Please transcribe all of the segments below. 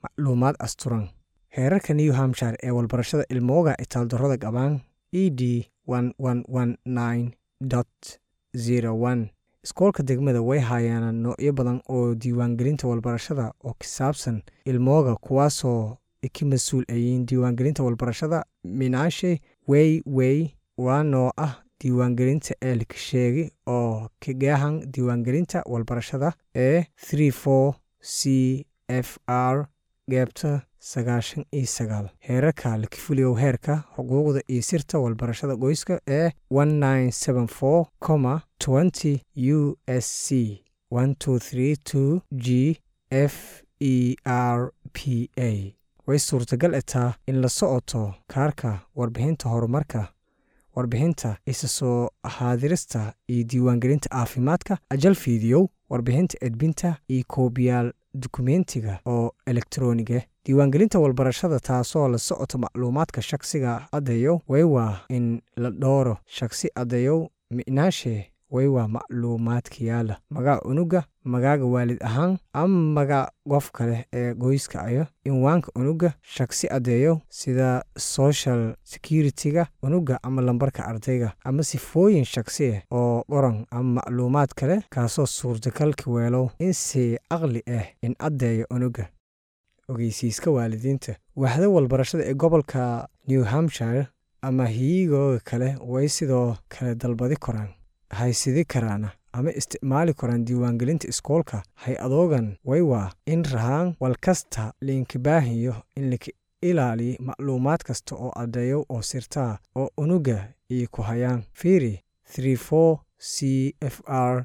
macluumaad asturan heerarka new hampshire ee walbarashada ilmooga itaaldarrada qabaan e d iskoolka degmada way hayaanaan noocyo badan oo diiwaangelinta walbarashada oo ka saabsan ilmooga kuwaasoo ka mas-uul ayiin diiwaangelinta walbarashada minaashe wey wey waa noo ah diiwaangelinta eelka sheegi oo kagaahan diiwaangelinta walbarashada ee c f r geebta sagaashan iyo sagaal heerarka laka fuliyow heerka xuquuqda iyo sirta walbarashada qoyska ee u s c g f e r p a way suurtagal etaa in la socoto kaarka warbixinta horumarka warbixinta isa soo haadirista iyo diiwaangelinta caafimaadka ajal fiidiyow warbixinta edbinta iyo koobiyaal dukumentiga oo elektroniga diiwaangelinta walbarashada taasoo la socoto macluumaadka shaksiga addayow way waa in la dhooro shaksi addayow mi'naashe way waa macluumaadka yaala magaca unuga magaaga waalid ahaan ama magac qof kale ee qoyska ayo inwaanka unuga shaksi addeeyo sida social security-ga unuga ama lambarka ardayga ama sifooyin shaksi ah oo qoran ama macluumaad kale kaasoo suurtagalka weelow in si aqli ah in addeeyo unuga ogeysiiska waalidiinta waaxda walbarashada ee gobolka new hampshire ama hiyigooga kale way sidoo kale dalbadi koraan haysidi karaana ama isticmaali karaan diiwaangelinta iskoolka hay-adoogan way waa in rahaan wal kasta liinkabaahiyo in laka ilaaliyo macluumaad kasta oo addeeyo oo sirtaa oo unuga iyo ku hayaan fiiri c f r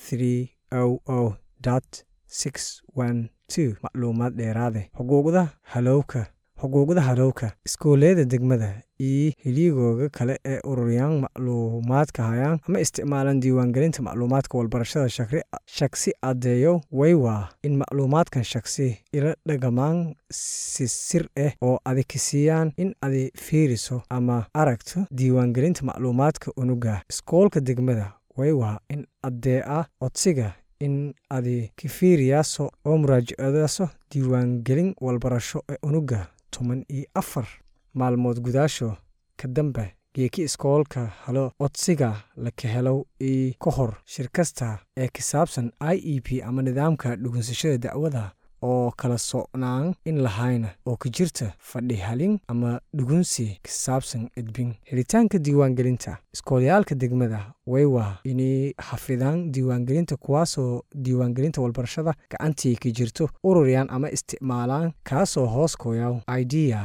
macluumaad dheeraade xuquuqda halowka xuquuqda halowka iskoolleyada degmada iyo hilyigooga kale ee ururiyaan macluumaadka hayaan ama isticmaalaan diiwaangelinta macluumaadka walbarashada shaksi addeeyo way waa in macluumaadkan shaksi ila dhagamaan si sir ah oo adi kasiiyaan in adi fiiriso ama aragto diiwaangelinta macluumaadka unuga iskoolka degmada way waa in addeeca codsiga in adi ka fiiriyaaso oo muraajacadaaso diiwaangelin walbarasho ee unuga toban iyo afar maalmood gudaasho ka dambe geeki iskoolka halo codsiga laka helow io ka hor shir kasta ee ka saabsan i e p ama nidaamka dhugunsashada dacwada oo kala socnaan in lahayna oo ka jirta fadhi halin ama dhugunsi ka saabsan edbin helitaanka diiwaangelinta iskoolyaalka degmada way waa inay xafidaan diiwaangelinta kuwaasoo diiwaangelinta walbarashada gacantii ka jirto ururiyaan ama isticmaalaan kaasoo hoos kooyaw idea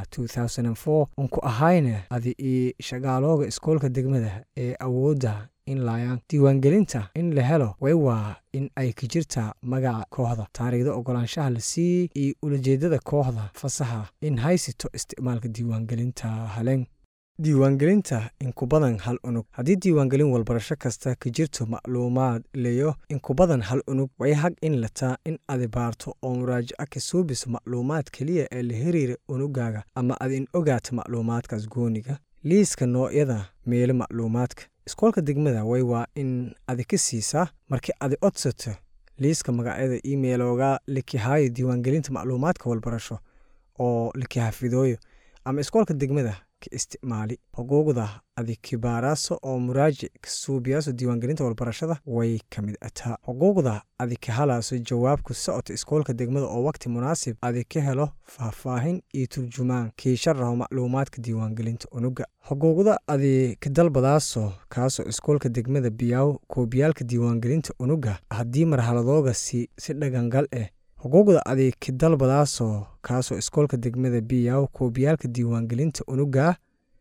unku ahayna adi io shaqaalooga iskoolka degmada ee awoodda in laayaan diiwaangelinta in la helo way waa in ay ka jirtaa magaca kooxda taariikhda ogolaanshaha la siiyey iyo ulajeedada kooxda fasaxa in haysito isticmaalka diiwaangelinta haleen diiwaangelinta inkubadan hal unug haddii diiwaangelin walbarasho kasta ka jirto macluumaad leyo inkubadan hal unug way hag in lataa in adi baarto oo muraajaca ka suubiso macluumaad keliya ee la hiriira unugaaga ama ad in ogaato macluumaadkaas gooniga liiska noocyada meelo macluumaadka iskoolka degmada way waa in adi ka siisaa markii adi codsato liiska magacyada imeilooga lakihaayo diiwaangelinta macluumaadka walbarasho oo lakihafidooyo ama iskoolka degmada ka isticmaali xuquuqda adi kibaaraaso oo muraajic ka suubiyaaso diiwaangelinta walbarashada way ka mid ataa xuquuqda adi ka halaaso jawaabku socota iskoolka degmada oo waqti munaasib adi ka helo faahfaahin iyo turjumaan kiisharaho macluumaadka diiwaangelinta unuga xuquuqda adi ka dalbadaaso kaasoo iskoolka degmada biyaaw koobiyaalka diiwaangelinta unuga haddii marhaladooga si si dhagangal ah xuquuqda adi ka dalbadaasoo kaasoo iskoolka degmada biyaw koobiyaalka diiwaangelinta unuga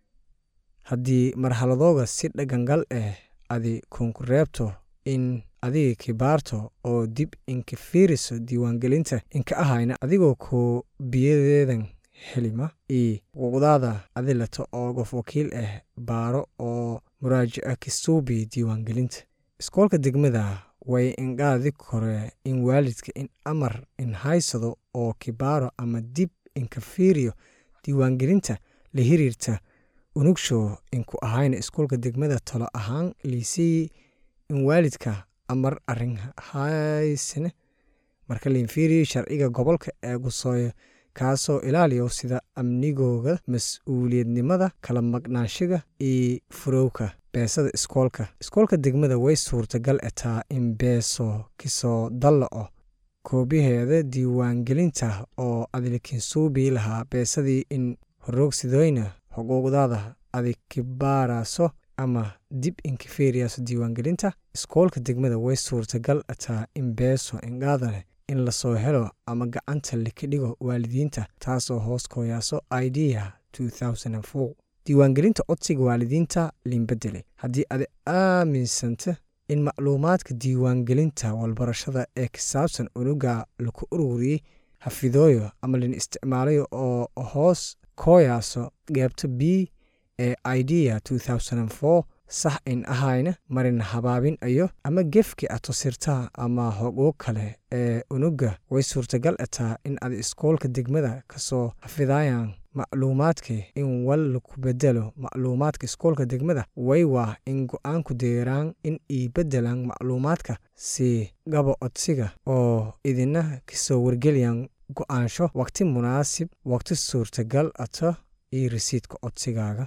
haddii marhaladooga si dhagangal ah adi kunkureebto in adiga kibaarto oo dib inka fiiriso diiwaangelinta inka ahayna adigoo koobiyadeedan helima io xuquuqdaada adilato oo qof wakiil ah baaro oo muraajaca ka suubi diiwaangelinta iskoolka degmada way inqaadi kore in waalidka in amar in haysado oo kibaaro ama dib inka fiiriyo diiwaangelinta la hiriirta unugshow inku ahayna iskoolka degmada talo ahaan liisii in waalidka amar arin haysane marka lain fiiriyo sharciga gobolka ee gusooyo kaasoo ilaaliyo sida amnigooga mas-uuliyadnimada kala maqnaanshiga iyo furowka beesada iskoolka iskoolka degmada way suurtagal etaa in beeso kisoo dalla'o koobiheeda diiwaangelinta oo adilkinsuubii lahaa beesadii in horoogsidoyna xuquuqdaada adig kibaaraaso ama dib inkifeeriyaaso diiwaangelinta iskoolka degmada way suurtagal ataa in beeso indhaadaleh in lasoo helo ama gacanta likidhigo waalidiinta taasoo hoos kooyaaso idea diiwaangelinta codsiga waalidiinta liinbedele haddii adi aaminsanta in macluumaadka diiwaangelinta walbarashada ee kisaabsan unuga laku ururiyey hafidooyo ama lin isticmaalayo oo hoos kooyaaso geebta b ee idea sax in ahayna marin habaabin ayo ama gefki atosirtaa ama xuquuq kale ee unuga way suurtagal ataa in adi iskoolka degmada kasoo hafidayaan macluumaadka in wal laku bedelo macluumaadka iskoolka degmada way waa in go-aanku deeraan in ii bedelaan macluumaadka si gabo codsiga oo idina kasoo wargeliyaan go-aansho waqti munaasib waqti suurtagal ato iyo rasiidka codsigaaga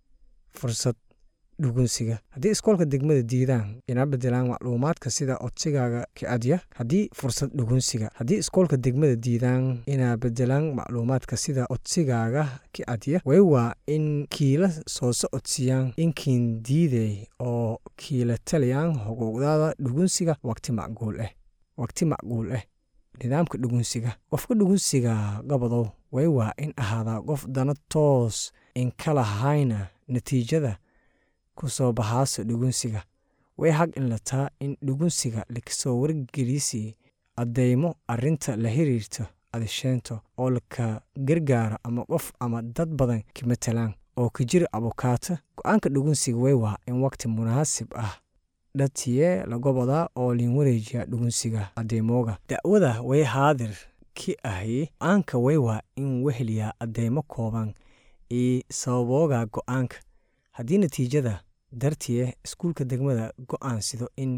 fursad dhugunsiga haddii iskoolka degmada diidaan ina bedelaan macluumaadka sida codsigaaga kicadya haddii fursad dhugunsiga haddii iskoolka degmada diidaan inaa bedelaan macluumaadka sida codsigaaga kicadya way waa in kiila soo socodsiiyaan inkiin diiday oo kiila taliyaan xuquuqdaada dhugunsiga waqti macquul ah waqti macquul ah nidaamka dhugunsiga qofka dhugunsiga gabadow way waa in ahaadaa qof dana toos inkala hayna natiijada kusoo baxaaso dhugunsiga way xaq in lataa in dhugunsiga lakasoo wargelisi addeymo arinta la xiriirto adisheento oo laka gargaaro ama qof ama dad badan ka matalaan oo ka jira abukaato go-aanka dhugunsiga way waa in waqti munaasib ah dhatiye lagobodaa oo liin wareejiya dhugunsiga adeemooga da'wada way haadir ki ahi go-aanka way waa in weheliyaa addeymo kooban iyo sababooga go-aanka haddii natiijada dartiye iskuulka degmada go-aansido in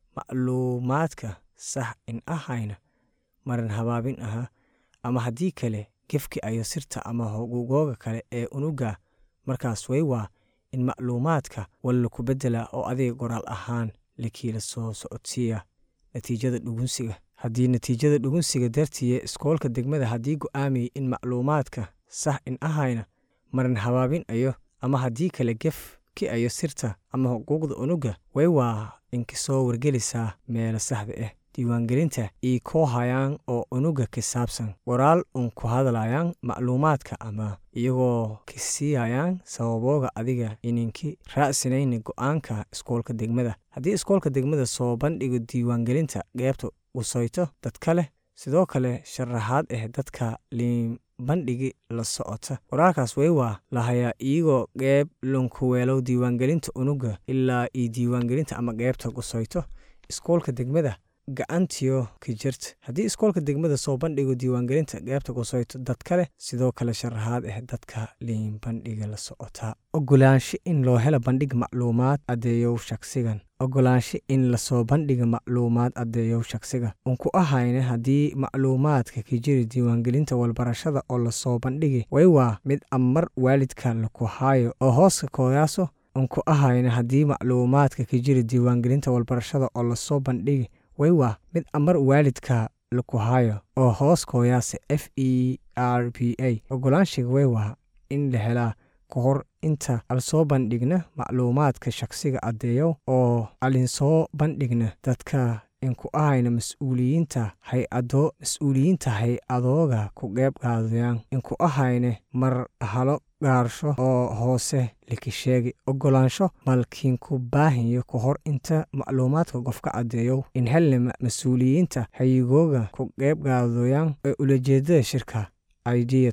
macluumaadka sax in ahayna marin habaabin aha ama haddii kale gefki ayo sirta ama xuquuqooga kale ee unuga markaas way waa in macluumaadka wal laku bedela oo adiga qoraal ahaan lakiila soo socodsiiya natiijada dhugunsiga haddii natiijada dhugunsiga dartiye iskoolka degmada haddii go-aamiyay in macluumaadka sax in ahayna marin habaabin ayo ama haddii kale gef ki ayo sirta ama xuquuqda unuga way waa inkasoo wargelisaa meelo saxda ah diiwaangelinta io koo hayaan oo unuga ka saabsan qoraal un ku hadlayaan macluumaadka ama iyagoo kasiiyayaan sababooga adiga ininki raacsinayna go-aanka iskoolka degmada haddii iskoolka degmada soo bandhigo diiwaangelinta qeybta usayto dadka leh sidoo kale sharaxaad ah dadka liin bandhigi la socota qoraalkaas way waa lahayaa iyagoo qeyb lunkuweelow diiwaangelinta unuga ilaa iyo diiwaangelinta ama qeybta qusayto iskoolka degmada gacantiyo ka jirta haddii iskoolka degmada soo bandhigo diiwaangelinta qeybta qusayto dad kale sidoo kale sharaxaad ah dadka liin bandhiga la socotaa ogolaansho in loo helo bandhig macluumaad addeeyow shaqsigan ogolaansho in lasoo bandhiga macluumaad addeeyow shaqsiga unku ahayna haddii macluumaadka ka jiri diiwaangelinta walbarashada oo lasoo bandhigi way waa mid amar waalidka laku haayo oo hooska kooyaaso unku ahayna haddii macluumaadka ka jiri diiwaangelinta walbarashada oo lasoo bandhigi way waa mid amar waalidka laku haayo oo hoos kooyaasa f e r b a ogolaanshiga way waa in la helaa ka hor inta al soo bandhigna macluumaadka shaqsiga addeeyow oo alinsoo bandhigna dadka inku ahayna mas-uuliyiinta hay-ado mas-uuliyiinta hay-adooga ku qeyb qaadayaan inku ahayne mar halo gaarsho oo hoose laka sheegi ogolaansho malkiinku baahiyo ka hor inta macluumaadka qofka caddeeyow in helna mas-uuliyiinta hayigooga ku qeyb qaadayaan ee ulajeedada shirka idea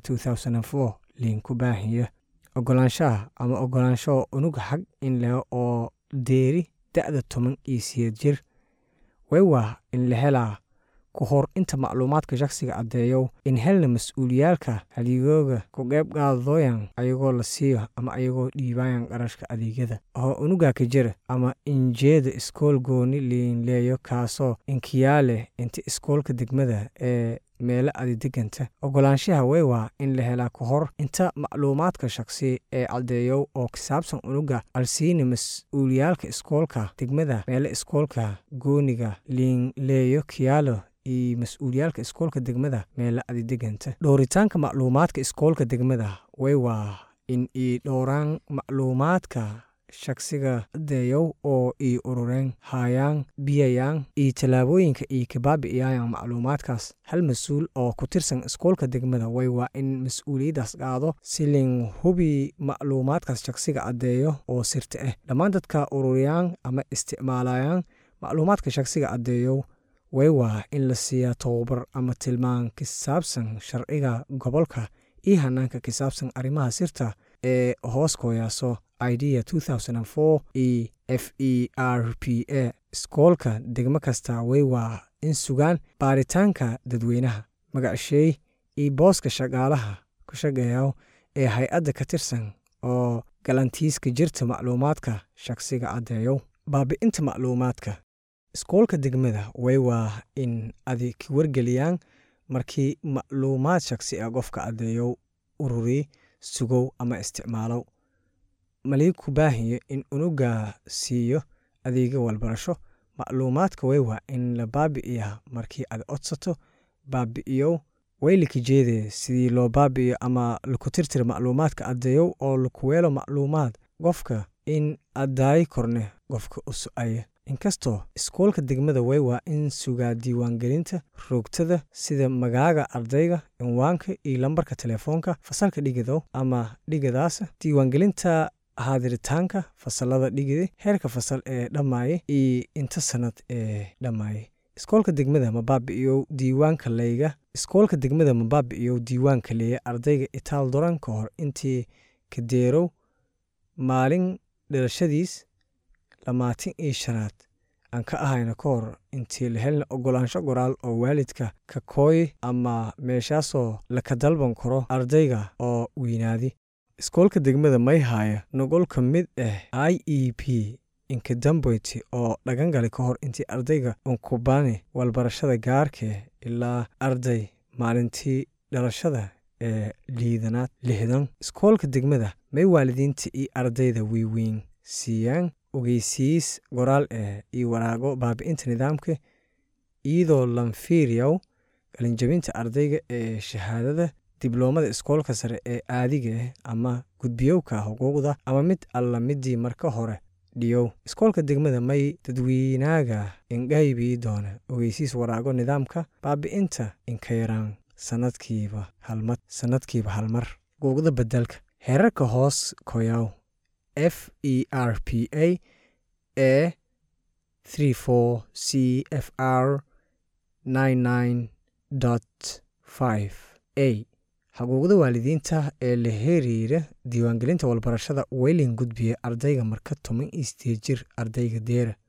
liinku baahiyo ogolaanshaha ama ogolaansho unuga xag in leho oo deeri da-da toban iyo siyeed jir way waa in la helaa ku hor inta macluumaadka shakhsiga caddeeyow in helna mas-uuliyaalka haligooga ku qeyb qaadooyan ayagoo la siiyo ama ayagoo dhiibayan qarashka adeegyada oo unuga ka jira ama injeeda iskool gooni liinleeyo kaasoo inkiyaa leh inta iskoolka degmada ee meelo adi deganta ogolaanshaha wey waa in la helaa ka hor inta macluumaadka shakhsi ee caddeeyow oo ka saabsan unuga alsiini mas-uuliyaalka iskoolka degmada meelo iskoolka gooniga liinleeyo kiyaalo iyo mas-uuliyaalka iskoolka degmada meelo adi deganta dhowritaanka macluumaadka iskoolka degmada wey waa in ii dhowraan macluumaadka shakhsiga adeeyow oo ii urureen haayaan biyayaan iyo tallaabooyinka io kabaabi'iyaayan macluumaadkaas hal mas-uul oo ku tirsan iskoolka degmada way waa in mas-uuliyaddaas qaado si lin hubi macluumaadkaas shakhsiga caddeeyo oo sirta ah dhammaan dadka ururiyaan ama isticmaalayaan macluumaadka shakhsiga caddeeyow way waa in la siiyaa tababar ama tilmaan ka saabsan sharciga gobolka iyo hanaanka ka saabsan arrimaha sirta ee hoos kooyaaso idea e f e r p a iskoolka degmo kasta way waa in sugaan baaritaanka dadweynaha magacsheey iyo booska shaqaalaha ku shaqeeya ee hay-adda ka tirsan oo galantiiska jirta macluumaadka shakhsiga caddeeyow baabi'inta macluumaadka iskoolka degmada way waa in adi ka wargeliyaan markii macluumaad shakhsi ah qofka caddeeyow ururiy sugow ama isticmaalow malii ku baahiyo in unuga siiyo adeega walbarasho macluumaadka way waa in la baabi'iyaa markii aad codsato baabi'iyow way laka jeedee sidii loo baabi'iyo ama laku tirtira macluumaadka caddeeyow oo laku weelo macluumaad qofka in addaayi korne qofka u so-aya inkastoo iskoolka degmada way waa in sugaa diiwaangelinta roogtada sida magaaga ardayga cinwaanka iyo lambarka telefoonka fasalka dhigadow ama dhigadaasa diiwaangelinta haadiritaanka fasalada dhigida heerka fasal ee dhammaaya iyo inta sanad ee dhammaaya iskoolka degmada ma baabi'iyow diiwaanka leyga iskoolka degmada ma baabi'iyow diiwaanka leeya ardayga itaal doran ka hor intii kadeerow maalin dhalashadiis lamaatin iyo shanaad aan ka ahayna ka hor intii la helna ogolaansho qoraal oo waalidka ka kooy ama meeshaasoo laka dalban karo ardayga oo weynaadi iskoolka degmada may haaya noqol ka mid ah i e p inkadamboyti oo dhagangali ka hor intii ardayga unkubani walbarashada gaarkee ilaa arday maalintii dhalashada ee liidanaad lixdan iskoolka degmada may waalidiinta iyo ardayda weyweyn siiyaan ogeysiis qoraal ah iyo waraago baabi'inta nidaamka iyadoo lanfiiriyow qalinjabinta ardayga ee shahaadada dibloomada iskoolka sare ee aadiga ah ama gudbiyowka xuquuqda ama mid alla midii marka hore dhiyow iskoolka degmada may dadweynaaga ingaybii doona ogeysiis waraago nidaamka baabi'inta inka yaraan sanadkiiba halmad sanadkiiba halmar xuquuqda bedelka heerarka hoos koyaw f e r p a e c f r a xuquuqda waalidiinta ee la xiriira diiwaangelinta walbarashada weyling gudbiya ardayga marka toban iyo sideed jir ardayga deera